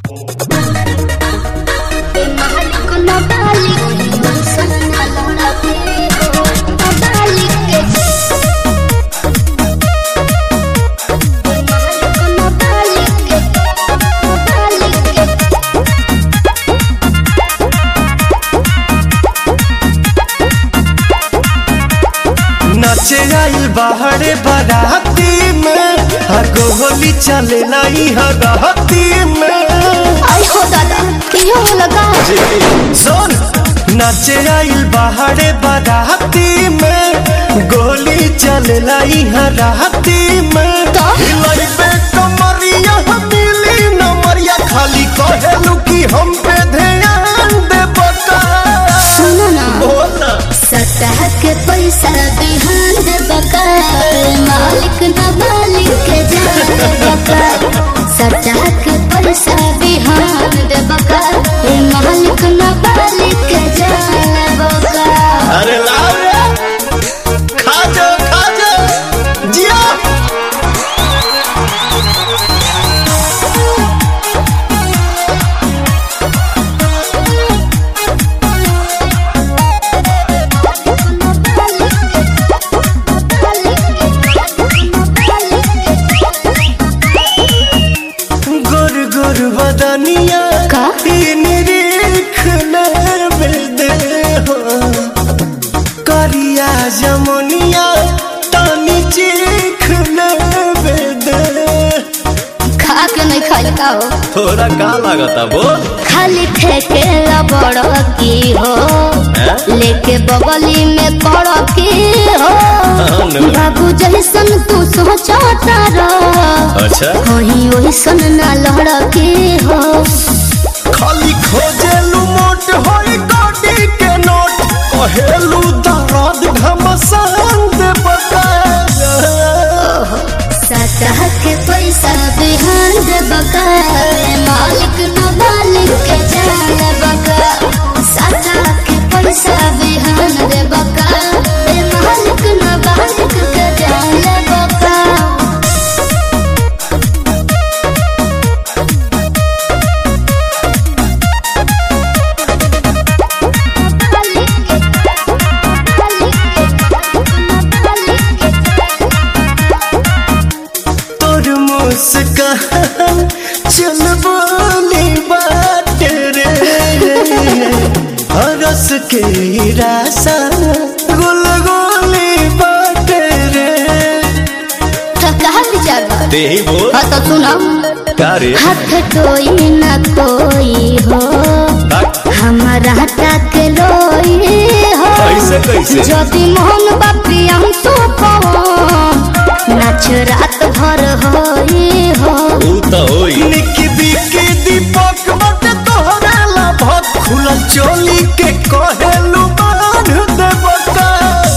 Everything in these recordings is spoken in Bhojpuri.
नाचे आइल बाहरे बाराती में हगो होली चले लाई हगहती में आई हो दादा कियो लगा सुन नाचे आइल बाहरे बाराती में गोली चले लाई हराती में तो? हिलाई पे कमरिया मिली नमरिया खाली कहेलू कि हम पे ध्यान दे बता सुनो ना बोल ना सतह के पैसा बिहान दे बका मालिक न मालिक के जान बका सतह के पैसा बिहान दे बका मालिक न मालिक के जान बका अरे लाओ रे खा जा खा जा जिया गुर गुर बदनिया का? निरीख दे हो करिया जमुनिया तानी चीख दे खा के नहीं खाई का हो थोड़ा का लागता बोल खाली ठेके बड़ की हो लेके बगली में पड़ की हो हाँ, नो। बाबू जैसन तू सोचता रह अच्छा कहीं ओइसन ना लड़ के हो खाली खोजेलू मोट होई गाड़ी के नोट कहेलू दर्द घमसान दे बता सतह के पैसा बिहान दे बका मालिक न मालिक के जान बका सतह के पैसा बिहान दे बका मालिक न मालिक के जान बका तोर मुस्कान चल बोली बात रे हरस के रासा गुल गोली बात रे तो कहा विचार बा ते ही बोल हाँ तो सुनो का रे हाथ कोई न कोई हो हमारा तक लोई हो कैसे, कैसे? यदि मोहन बापी हम तो नाच रात भर होई हो ऊ तो होई निकी बिकी दीपक बट तोहरा ला भत खुलल चोली के कहेलू बांध दे बका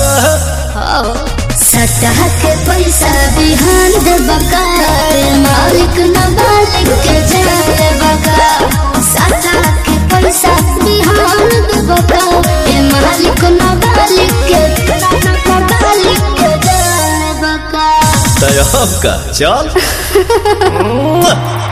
सतह के पैसा बिहान दे बका मालिक न मालिक के जाए बका सतह के पैसा बिहान दे बका ए मालिक न मालिक के मालिक के जाए बका तय का चल